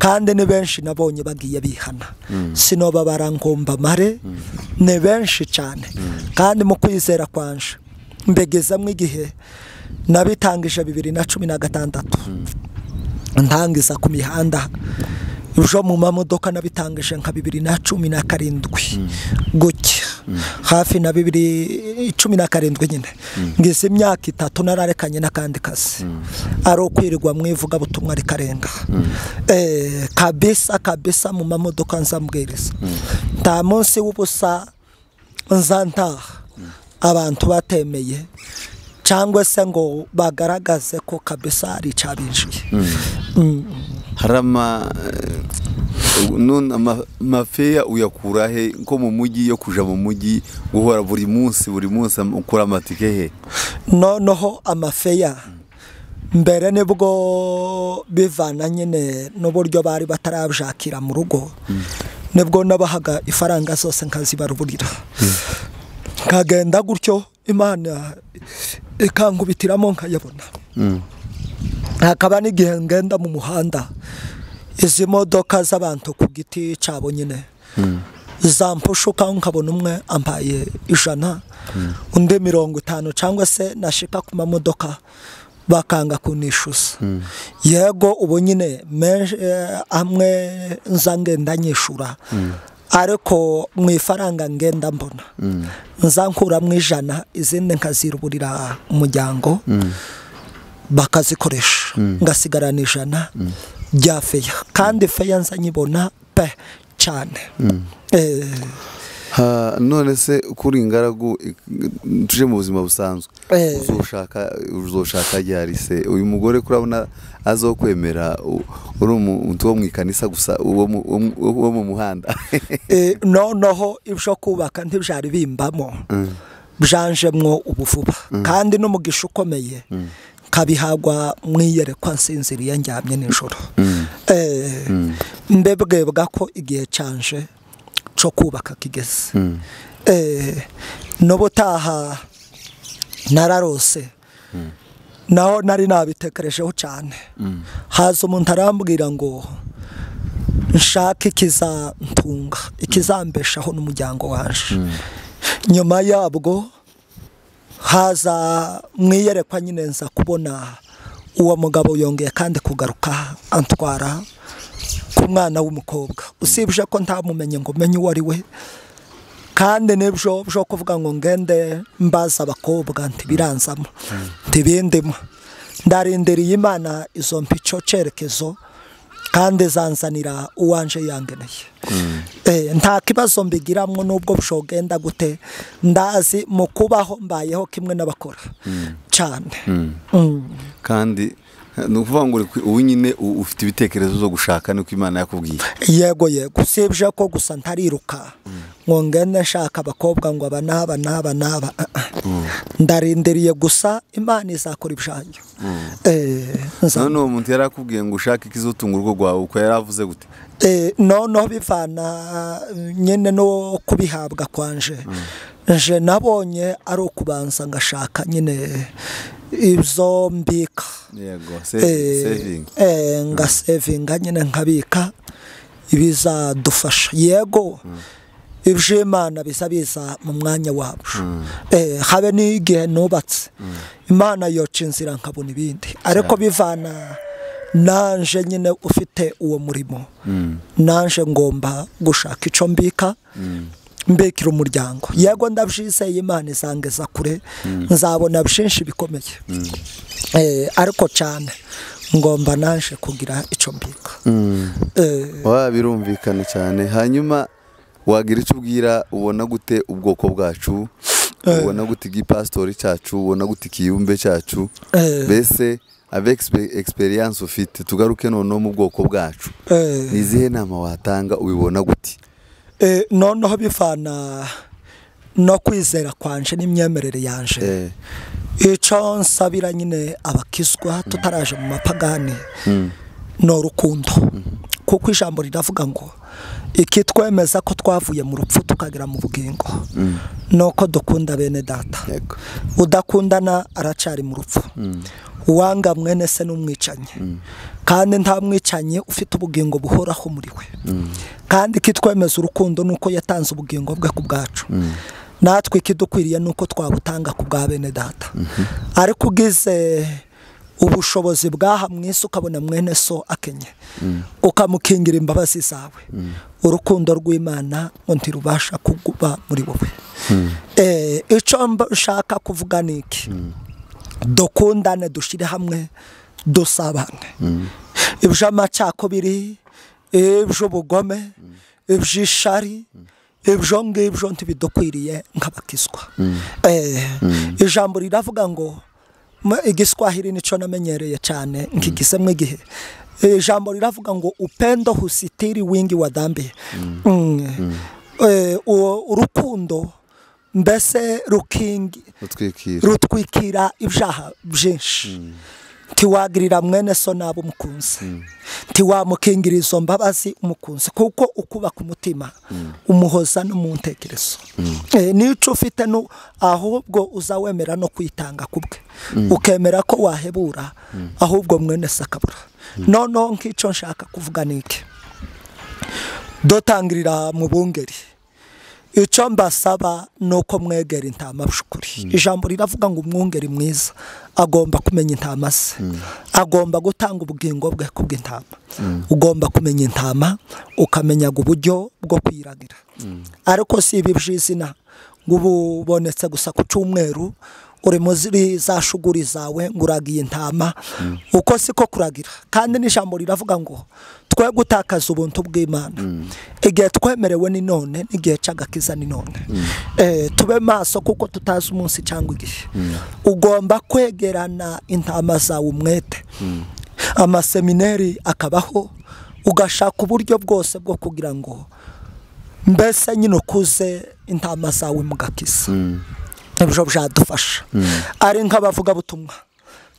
kandi ni benshi nabonye bagiye bihana sinoba barangomba mare ni benshi cyane kandi mu kwizera kwanje mbegezamo igihe nabitangije bibiri na cumi na gatandatu ntangiza ku mihanda ejo mu mamodoka nabitangije nka bibiri na cumi na karindwi gutya hafi na bibiri cumi na karindwi nyine ngize imyaka itatu nararekanye n'akandi kazi ari ukwirirwa mu ivugabutumwa rikarenga Eh, kabisa kabisa mu mamodoka nzambwiriza nta munsi w'ubusa nza ntaha abantu batemeye cyangwa se ngo bagaragaze ko kabisa ari icyabinjiye hari ama eh, none ama- mafeya uyakura he nko mu mujyi yo kuja mu mujyi guhora buri munsi buri munsi am- ukura amatike he noneho amafeya mbere nibwo bivana nyine n'uburyo bari batarabyakira mu rugo nibwo nabahaga ifaranga zose nkazibaruburira nkagenda gutyo imana ikankubitiramo nkayabona hakaba n'igihe ngenda mu muhanda izi modoka z'abantu ku giti cyabo nyine zampushuka nkabona umwe ampaye ijana undi mirongo itanu cyangwa se nashika ku mamodoka bakanga kunishyuza yego ubu nyine menshi, eh, amwe nza ngenda nyishyura ariko mu ifaranga ngenda mbona nza nkuramo ijana izindi nkaziruburira umuryango bakazikoresha ngasigarana ijana rya feya kandi feya nza nyibona pe cyane Eh, Ha, none se kuri ingaragu ik- tuje mu buzima busanzwe Eh. uzoshaka uzoshaka ryari se uyu mugore kurabona azokwemera u- uri umuntu wo mu ikanisa gusa uwo mu- uwo mu- uwo mu muhanda eh, noneho ibyo kubaka ntibyari bimbamo byanjemwo ubuvuba kandi n'umugisha ukomeye nkabihagwa mwiyerekwa nsinziriye njyamye nijoro Eh, mbebwebwa ko igihe cyanje cyo kubaka kigeze Eh, n'ubutaha nararose naho nari nabitekerejeho cyane haza umuntu arambwira ngo nshake ikizantunga ikizambeshaho n'umuryango waje nyuma yabwo haza mwiyerekwa nyine nza kubona uwo mugabo yongeye kandi kugaruka antwara ku mwana w'umukobwa usibye ko ntamumenye ngo menye uwo ari we kandi nibyo byo kuvuga ngo ngende mbaza abakobwa ntibiranzamo ntibindimo ndarindiriye imana izo mpa icyo cyerekezo kandi zanzanira uwanje yangeneye nta kibazo mbigiramo n'ubwo bushogenda gute ndazi mu kubaho mbayeho kimwe n'abakora cyane kandi ni ukuvuga ngo ubu nyine ufite ibitekerezo zo gushaka niko imana yakubwiye yego yego usibye ko gusa ntariruka ngo ngende nshaka abakobwa ngo aba n'aba n'aba n'aba ndarindiriye gusa imana izakora ibyayo none uwo muntu yari akubwiye ngo ushake ikizotunga urugo rwawe uko yari avuze gute noneho bivana nyine no kubihabwa kwanje nje nabonye ari ukubanza ngashaka nyine ibyo mbika nga sevinga nyine nkabika ibizadufasha yego ibyo imana biza biza mu mwanya wacu habe n'igihe nubatse imana yoca inzira nkabona ibindi ariko bivana nanje nyine ufite uwo murimo nanje ngomba gushaka icyo mbika mbekira umuryango yego ndabyizeye imana izangeza kure nzabona byinshi bikomeye ariko cyane ngomba naje kugira icyo mbika waba birumvikana cyane hanyuma wagira icyo ubwira ubona gute ubwoko bwacu ubona gute igipasitori cyacu ubona gute ikiyumbe cyacu mbese ave egisperiyanse ufite tugaruke noneho mu bwoko bwacu ni izihe nama watanga ubibona gute noneho bivana no kwizera kwanje n'imyemerere yanje icyo nsabira nyine abakizwa tutaraje mu mapagani ni urukundo kuko ijambo riravuga ngo ikitwemeza ko twavuye mu rupfu tukagera mu bugingo ni uko dukunda bene data udakundana aracari mu rupfu uwanga mwene se n'umwicanyi kandi nta mwicanyi ufite ubugingo buhoraho muri we kandi ikitwemeza urukundo ni uko yatanze ubugingo bwe ku bwacu natwe ikidukwiriye ni uko twabutanga ku bwa bene data ariko ugize ubushobozi bw'aha mu isi ukabona mwene so akenye ukamukingira imbabazi zawe urukundo rw'imana ngo ntirubasha kuba muri wowe icyo nshaka kuvuga ni iki dukundane dushyire hamwe dusabane iby'amacakubiri iby'ubugome iby'ishari ibyo ngibyo ntibidukwiriye nk'abakizwa ijambo riravuga ngo igiswahili nicyo namenyereye cyane nk'igisemo igihe ijambo riravuga ngo upendo husitiri wingi wadambiye urukundo mbese rukingi rutwikira ibyaha byinshi ntiwagirira mwene so nabi umukunzi ntiwamukingira izo mbabazi umukunzi kuko ukubaka umutima umuhoza no mu ntekerezo n'icyo ufite ahubwo uza wemera no kwitanga ku bwe ukemera ko wahebura ahubwo mwene so akabura noneho nk'icyo nshaka kuvuga ni iki dutangirira mu bungeri icyo mbasaba ni uko mwegera intama by'ukuri ijambo riravuga ngo umwungeri mwiza agomba kumenya intama ze agomba gutanga ubugingo bwe ku bw'intama ugomba kumenya intama ukamenya uburyo bwo kwiragira ariko si ibi by'izina ngo ubu ubonetse gusa ku cyumweru uri muri za shuguri zawe ngo uragiye intama uko siko kuragira kandi n'ijambo riravuga ngo twe gutakaza ubuntu bw'imana igihe twemerewe ni none n'igihe cy'agakiza ni none tube maso kuko tutazi umunsi cyangwa igihe ugomba kwegerana intama zawe umwete amasemineri akabaho ugashaka uburyo bwose bwo kugira ngo mbese nyine ukuze intama zawe mugakiza ibyo byadufasha ari nk'abavugabutumwa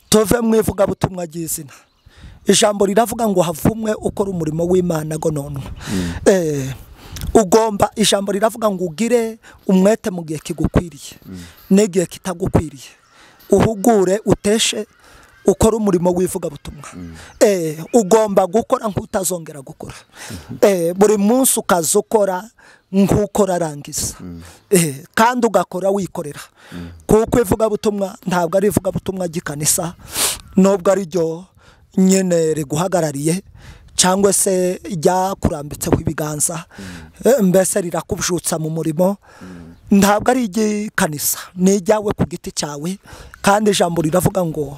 tuve mu ivugabutumwa ry'izina ijambo riravuga ngo havumwe ukora umurimo w'imana gononwa ugomba ijambo riravuga ngo ugire umwete mu gihe kigukwiriye n'igihe kitagukwiriye uhugure uteshe ukora umurimo w'ivugabutumwa ugomba gukora nk'utazongera gukora buri munsi ukaza ukora nk'uko arangiza kandi ugakora wikorera kuko ivugabutumwa ntabwo ari ivugabutumwa ry'ikanisa nubwo ari ryo nyine riguhagarariye cyangwa se ryakurambitseho ibiganza mbese rirakubyutsa mu murimo ntabwo ari iry'ikanisa ni ijyawe ku giti cyawe kandi ijambo riravuga ngo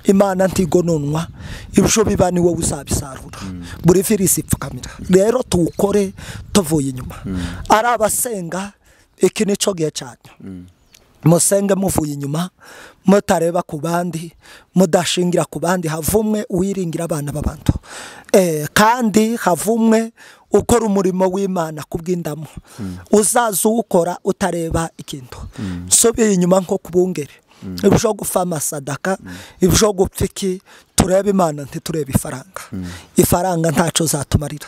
imana ntigononwa ibyo biba ni wowe uzabisarura buri virisi ipfukamira rero tuwukore tuvuye inyuma ari abasenga iki ni cyo gihe cyanyu musenge muvuye inyuma mutareba ku bandi mudashingira ku bandi havumwe uwiringira abana b'abantu Eh, kandi havumwe ukora umurimo w'imana ku bw'indamu uzaza uwukora utareba ikintu nsubiye inyuma nko ku bungeri ibyo gupfa amasadaka ibyo gupfa iki turebe imana ntiturebe ifaranga ifaranga ntacyo zatumarira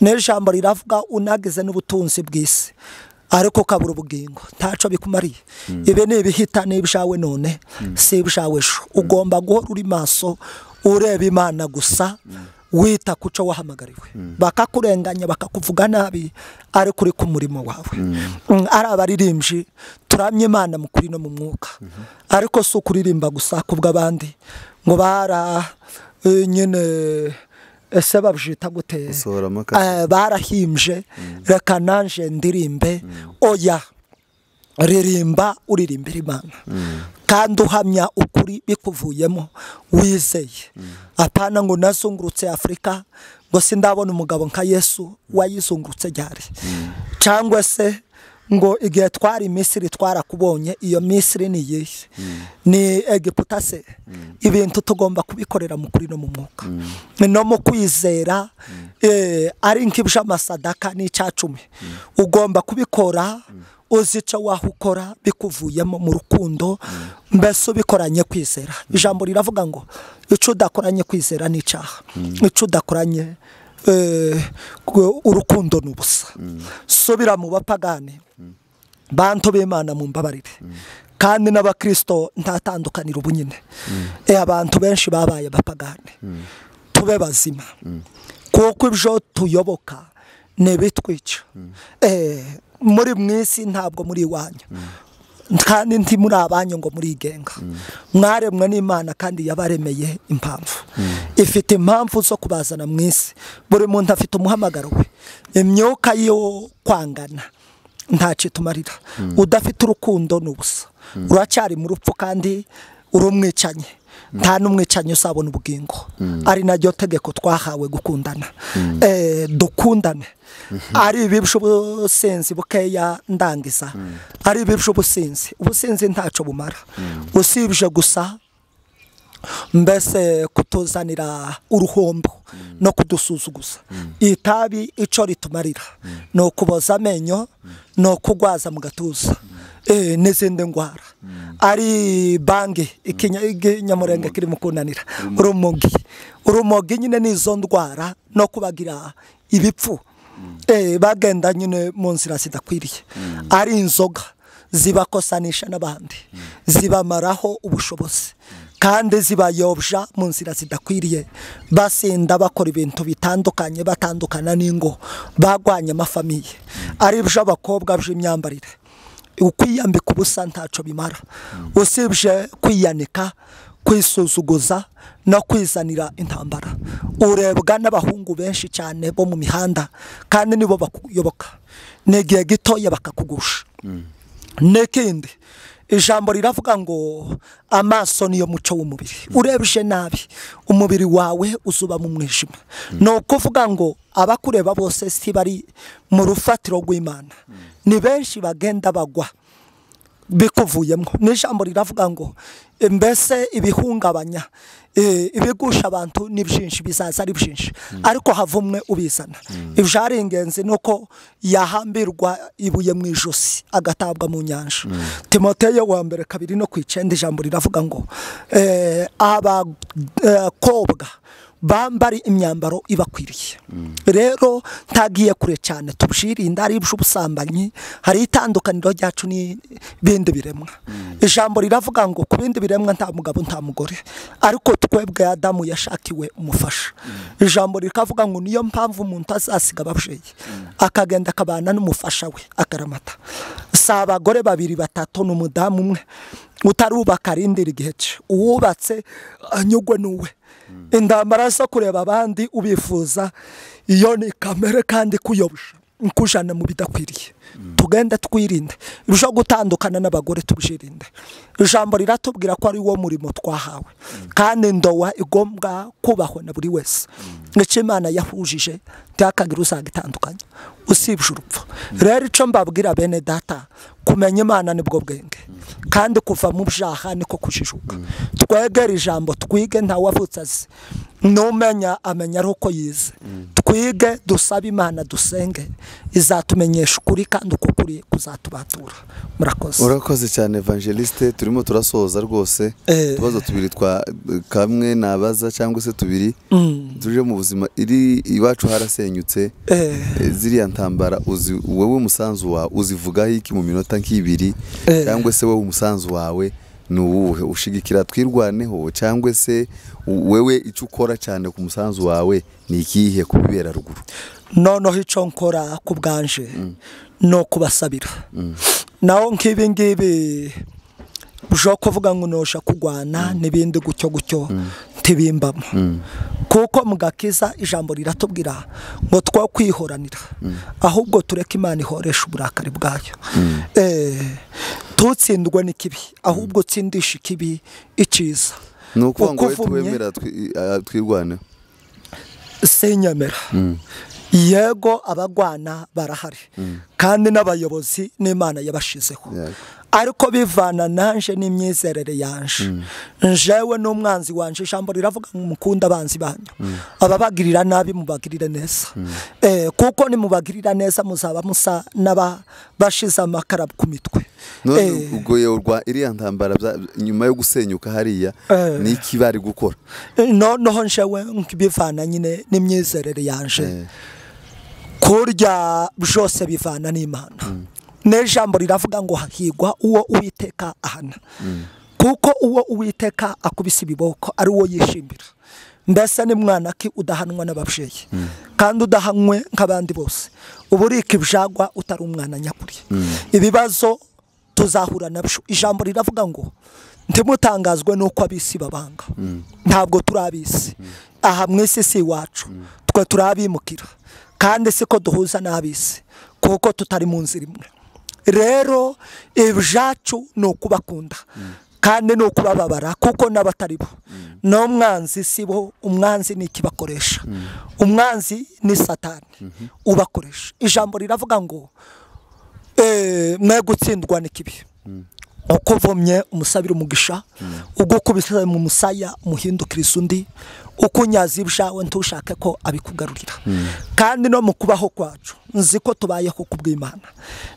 n'ijambo riravuga unagize n'ubutunzi bw'isi ariko ukabura ubugingo ntacyo bikumariye ibi ni ibihita ni ibyawe none si ibyawe ejo ugomba guhora uri maso ureba imana gusa wita ku cyo wahamagariwe bakakurenganya bakakuvuga nabi ariko uri ku murimo wawe Mm, ari abaririmbyi turamye imana mu kuri no mu mwuka ariko si ukuririmba gusa ku bw'abandi ngo bara eh, nyine ese babyita gute Gusohora amakasi. Eh, barahimbye reka nanjye ndirimbe oya ririmba uririmbira imana kandi uhamya ukuri bikuvuyemo wizeye apana ngo nazungurutse afurika ngo sindabona umugabo nka yesu wayizungurutse ryari cyangwa se ngo igihe twari misiri twarakubonye iyo misiri ni iyihe ni egiputa se ibintu tugomba kubikorera mu kuri no mu mwuka no mu kwizera eh, ari nk'iby'amasadaka n'icya cumi ugomba kubikora uzi icyo waho ukora bikuvuyemo mu rukundo mbese ubikoranye kwizera ijambo riravuga ngo icyo udakoranye kwizera ni icyaha icyo udakoranye eh, ku- urukundo ni ubusa subira mu bapagani bantu b'imana mu mbabarire kandi n'abakirisito ntatandukanira ubu nyine Eh, abantu benshi babaye abapagani tube bazima kuko ibyo tuyoboka ntibitwica Eh, muri mwisi ntabwo muri iwanyu kandi nti muri abanyu ngo murigenga mwaremwe n'imana kandi yabaremeye impamvu ifite impamvu zo kubazana mu isi buri muntu afite umuhamagaro we imyuka yo kwangana ntacyo itumarira udafite urukundo ni ubusa uracyari mu rupfu kandi uri umwicanyi nta n'umwicanyi uzabona ubugingo ari naryo tegeko twahawe gukundana Eh, dukundane ari ibibi by'ubusinzi bukeya ndangiza ari ibibi by'ubusinzi ubusinzi ntacyo bumara usibye gusa mbese kutuzanira uruhombo no kudusuzuguza itabi icyo ritumarira ni ukuboza amenyo ni ukugwaza mu gatuza eh, n'izindi ndwara ari bangi ikinyamurenge kirimo kunanira urumogi urumogi nyine ni izo ndwara no kubagira ibipfu Eh, bagenda nyine mu nzira zidakwiriye ari inzoga zibakosanisha n'abandi zibamaraho ubushobozi kandi zibayobya mu nzira zidakwiriye basinda bakora ibintu bitandukanye batandukana n'ingo bagwanya amafamiye ari byo abakobwa by'imyambarire ukwiyambika ubusa ntacyo bimara usibye kwiyanika kwisuzuguza no kwizanira intambara urebwa n'abahungu benshi cyane bo mu mihanda kandi nibo bakuyoboka ni igihe gitoya bakakugusha n'ikindi ijambo riravuga ngo amaso niyo muco w'umubiri urebye nabi umubiri wawe uzuba mu mwijima ni ukuvuga ngo abakureba bose si bari mu rufatiro rw'imana ni benshi bagenda bagwa bikuvuyemo n'ijambo riravuga ngo "E, mbese ibihungabanya e, ibigusha abantu ni byinshi bizaza ari byinshi ariko havumwe ubizana ibyo ari ingenzi ni uko yahambirwa ibuye mu ijosi agatabwa mu nyanja timoteyo wa mbere kabiri no ku icyenda ijambo riravuga ngo abakobwa bambari imyambaro ibakwiriye rero ntagiye kure cyane tubyirinda ari iby'ubusambanyi hari itandukaniro ryacu n'ibindi biremwa ijambo riravuga ngo ku bindi biremwa nta mugabo nta mugore ariko twebwe adamu yashakiwe umufasha ijambo rikavuga ngo niyo mpamvu umuntu azasiga ababyeyi akagenda akabana n'umufasha we akaramata si abagore babiri batatu n'umudamu umwe utarubaka arindira igihe cye uwubatse anyugwe n'uwe intambara zo kureba abandi ubifuza iyo ni kamere kandi kuyobya kujana mu bidakwiriye tugende twirinda irushaho gutandukana n'abagore tubyirinda ijambo riratubwira ko ari wo murimo twahawe kandi ndowa igomba kubahwa na buri wese nicyo imana yahujije ntihakagire usanga itandukanye usibye urupfu rero icyo mbabwira bene data kumenya imana nibwo bwenge kandi kuva mu byaha niko kujijuka twegere ijambo twige ntawe avutse azi numenya amenya ari uko yize twige dusabe imana dusenge izatumenyesha ukuri kandi uko kuri kuzatubatura murakoze urakoze cyane evangeliste turimo turasoza rwose Eh. utubazo tubiri twa kamwe nabaza cyangwa se tubiri tuje mu buzima iri iwacu harasenyutse Eh. Eh, ziriya ntambara uzi wowe umusanzu wawe uzivugaho iki mu minota nk'ibiri Eh. cyangwa se wowe umusanzu wawe ni uwuhe ushigikira twirwaneho cyangwa se u- wewe icyo ukora cyane ku musanzu wawe ni ikihe ku bibera ruguru noneho icyo nkora ku bwanje ni ukubasabira naho nk'ibi ngibi ushobora kuvuga ngo nosha kurwana n'ibindi gutyo gutyo ntibimbamo kuko mu gakiza ijambo riratubwira ngo two kwihoranira ahubwo tureke imana ihoresha uburakari bwayo Eh, ntutsindwe n'ikibi ahubwo utsindishe ikibi icyiza ni ukuvuga ngo wowe Uko uvumye- tuwemera twi- ah, twirwaneho sinyemera yego abagwana barahari kandi n'abayobozi n'imana yabashizeho Yego. ariko bivana nanje n'imyizerere yanje njewe n'umwanzi wanje ijambo riravuga ngo mukunde abanzi banyu ababagirira nabi mubagirire neza Eh, kuko nimubagirira neza muzaba musa n'abashize amakara ku mitwe none Eh, ubwo yewe rwa iriya ntambara bya- nyuma yo gusenyuka hariya Eh. ni iki bari gukora noneho njewe nk'ibivana nyine n'imyizerere yanje Eh, kurya byose bivana n'imana n'ijambo riravuga ngo hahigwa uwo uwiteka ahana kuko uwo uwiteka akubise ibiboko ari uwo yishimira mbese ni mwana ki udahanwa n'ababyeyi kandi udahanwe nk'abandi bose uba urika ibyagwa utari umwana nyakuri ibibazo tuzahura nabyo ijambo riravuga ngo ntimutangazwe n'uko ab'isi babanga ntabwo turi ab'isi aha mu isi si iwacu twe turi abimukira kandi siko duhuza n'ab'isi kuko tutari mu nzira imwe rero ibyacu ni ukubakunda kandi ni ukubababara kuko n'abatari bo n'umwanzi si bo umwanzi ni ikibakoresha umwanzi ni satani ubakoresha ijambo riravuga ngo eh, mwe gutsindwa n'ikibi uko uvomye umusabira umugisha ubwo ukubise mu musaya umuhindukiriza undi uko unyaza ibyawe ntushake ko abikugarurira kandi no mu kubaho kwacu nzi ko tubayeho ku bw'imana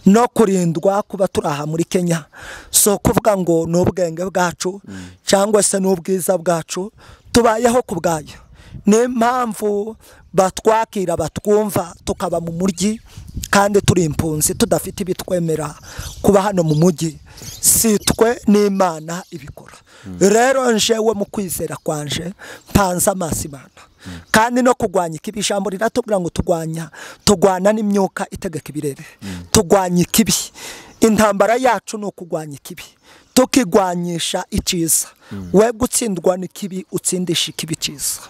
no kurindwa kuba turi aha muri kenya si ukuvuga ngo ni ubwenge bwacu cyangwa se ni ubwiza bwacu tubayeho ku bwayo niyo mpamvu batwakira batwumva tukaba mu mujyi kandi turi impunzi tudafite ibitwemera kuba hano mu mujyi si twe n'imana ibikora rero njewe mu kwizera kwanje mpanze amaso imana kandi no kurwanya ikibi ijambo riratubwira ngo turwanya turwana n'imyuka itegeka ibirere turwanya ikibi intambara yacu ni ukurwanya ikibi tukigwanyisha icyiza we gutsindwa n'ikibi utsindisha ikibi cyiza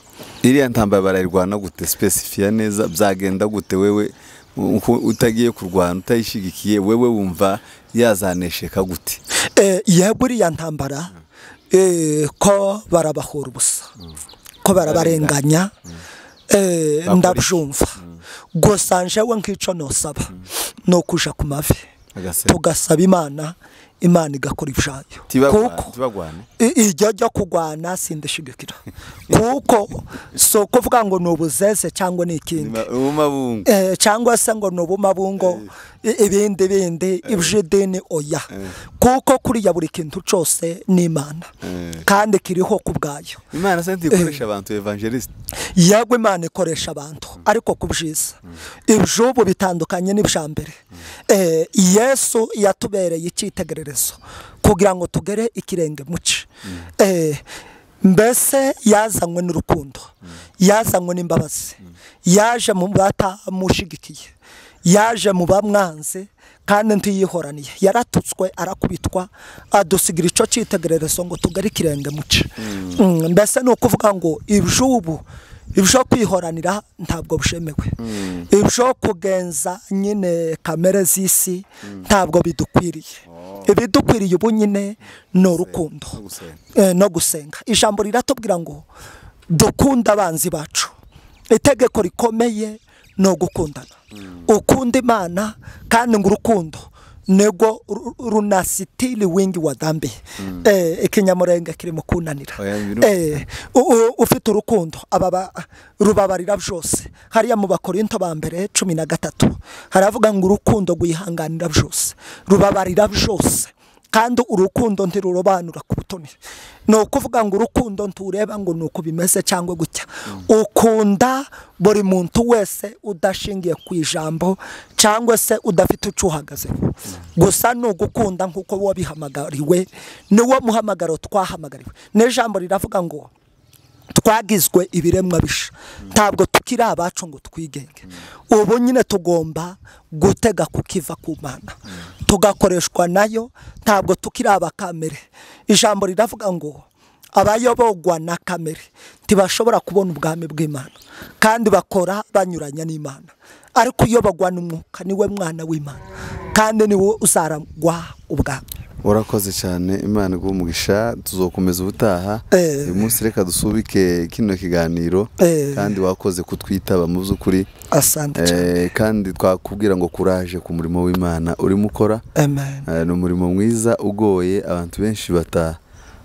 iriya ntambara barayirwana gute spesifiya neza byagenda gute wewe uko utagiye kurwana utayishyigikiye wewe wumva yazanesheka gute Eh, yego iriya ntambara eh, ko barabahura ubusa ko barabarenganya eh, Bakora iki? ndabyumva gusa njewe nk'icyo nosaba ni ukuja ku mavi Agasenga. tugasaba imana imana igakora ibyayo Tibagwa- tibagwane I- iryo ryo kurwana sindishigikira kuko si ukuvuga ngo ni ubuzeze cyangwa ni ikindi mu mabungu Eh, cyangwa se ngo ni ubumabungo i- ibindi bindi iby'idini oya kuko kuriya buri kintu cyose ni imana kandi kiriho ku bwayo imana se ntikoresha abantu evangeliste yego imana ikoresha abantu ariko ku byiza iby'ubu bitandukanye n'ibya mbere Eh, yesu yatubereye icyitegererezo kugira ngo tugere ikirenge muce Eh, mbese yazanywe n'urukundo yazanywe n'imbabazi yaje mu batamushigikiye yaje mu bamwanze kandi ntiyihoraniye yaratutswe arakubitwa adusigira icyo cyitegererezo ngo tugare ikirenge muce Mm, mbese ni ukuvuga ngo iby'ubu ibisho kwihoranira ntabwo bushemewe ibisho kugenza nyine kamere z'isi ntabwo bidukwiriye ibidukwiriye ubu nyine ni urukundo Eh, no gusenga ijambo riratubwira ngo dukunde abanzi bacu itegeko rikomeye ni ugukundana ukunda imana kandi ngo urukundo nego ru- runasitiri wingi wa dhambi Eh, ikinyamurenge kirimo kunanira Oya, bino- Eh, u- u- ufite urukundo ababa rubabarira byose hariya mu bakorinto ba mbere cumi na gatatu haravuga ngo urukundo rwihanganira byose rubabarira byose kandi urukundo ntirurobanura ku butoni ni ukuvuga ngo urukundo ntureba ngo ni uku bimeze cyangwa gutya ukunda buri muntu wese udashingiye ku ijambo cyangwa se udafite icyo uhagazeho gusa ni ugukunda nk'uko wabihamagariwe niwo muhamagaro twahamagariwe n'ijambo riravuga ngo twagizwe ibiremwa bisha ntabwo tukiri abacu ngo twigenge ubu nyine tugomba gutega ku kiva ku mana tugakoreshwa nayo ntabwo tukiri abakamere ijambo riravuga ngo abayobogwa na kamere ntibashobora kubona ubwami bw'imana kandi bakora banyuranya n'imana ariko uyobogwa n'umwuka niwe mwana w'imana kandi niwe uzaragwa ubwami urakoze cyane imana iguha umugisha tuzokomeza ubutaha Eh. uyu munsi reka dusubike kino kiganiro Eh. kandi wakoze kutwitaba mu by'ukuri asante cyane Eh, kandi twakubwira ngo kuraje ku murimo w'imana urimo ukora amen Eh, ni umurimo mwiza ugoye abantu benshi bata-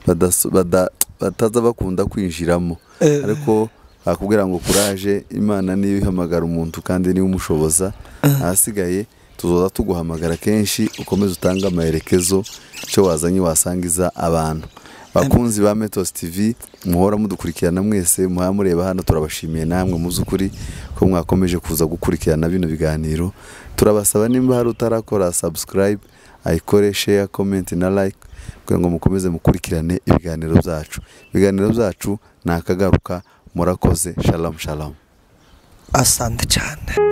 badaso- bada- bataza bakunda kwinjiramo Eh. ariko bakubwira ngo kuraje imana niyo ihamagara umuntu kandi niyo umushoboza ahasigaye tuzoza tuguhamagara kenshi ukomeze utange amaherekezo icyo wazanye wasangiza abantu bakunzi ba metos tv muhora mudukurikirana mwese muhora mureba hano turabashimiye namwe mu by'ukuri ko mwakomeje kuza gukurikirana bino biganiro turabasaba nimba hari utarakora subscribe ayikore share comment na like kugira ngo mukomeze mukurikirane ibiganiro byacu ibiganiro byacu ni akagaruka murakoze shalamu shalamu asante cyane